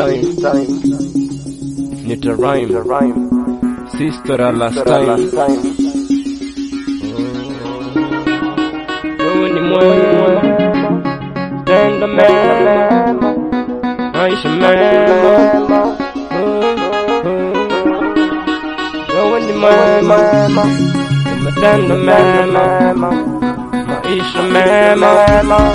time nita rhyme sister last time wewe ni mwema tenda mema maisha mema wewe ni mwema umetenda mema maisha mema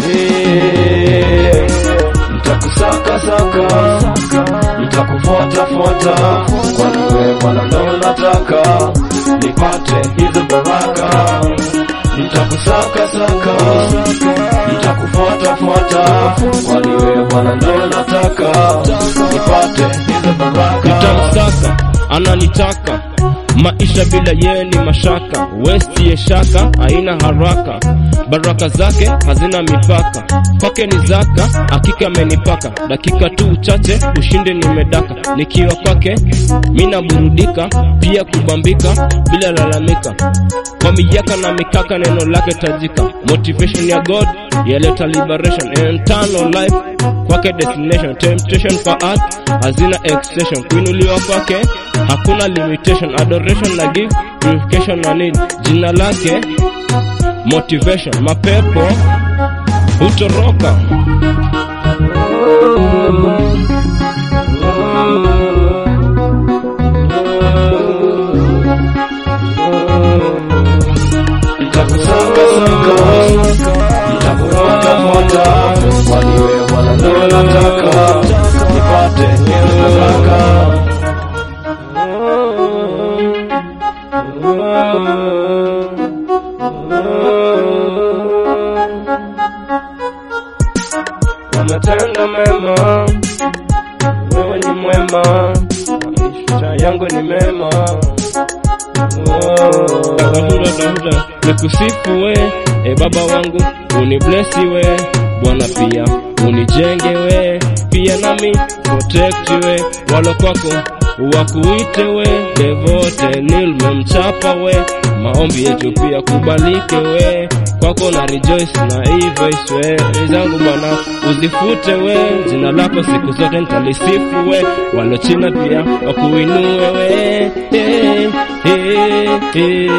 Eh, nitakusaka saka nitakufuata fuata kwani wewe Bwana ndo nataka nipate hizo baraka nitakusaka saka nitakufuata fuata kwani wewe Bwana ndo nataka nipate hizo baraka nitamsaka ananitaka maisha bila yeye ni mashaka westie shaka haina haraka baraka zake hazina mipaka kwake ni zaka hakika amenipaka dakika tu chache ushinde nimedaka nikiwa kwake mina burudika pia kubambika bila lalamika kwa mijaka na mikaka neno lake tajika motivation ya god yaleta liberation eternal life kwake destination temptation for earth hazina exception kuinuliwa kwake hakuna limitation adoration na give purification na need jina lake motivation mapepo hutoroka nitakusaka saka nitakufuata fuata kwani wewe Bwana ndo nataka nipate hizo baraka umetenda mema wewe ni mwema maisha yangu ni mema Oh. tafuta tafuta nikusifu we e baba wangu uniblesi we bwana pia unijenge we pia nami protect we walo kwako wakuite we devote nilmemchapa we maombi yetu pia kubalike we kwako na rejoice na ivoice we zangu bwana uzifute we jina lako siku zote nitalisifu we walo china pia wakuinue we hey, hey, hey,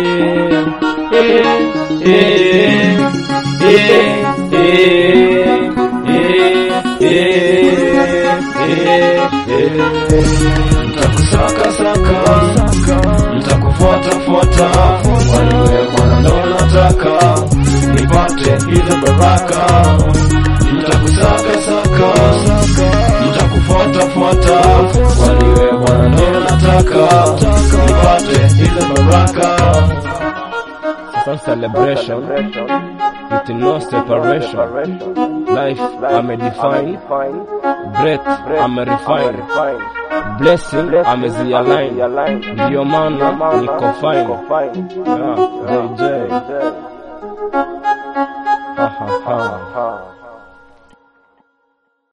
hey, hey, hey, nitakusaka saka nitakufuata fuata kwani wewe Bwana ndo nataka nipate hizo baraka nitakusaka saka nitakufuata fuata kwani wewe Bwana ndo nataka nipate hizo baraka some celebration with no separation. Life I'm a define, breath I'm a refine, blessing I'm a align. Ndio maana niko fine. Yeah, JJ. Ha ha ha.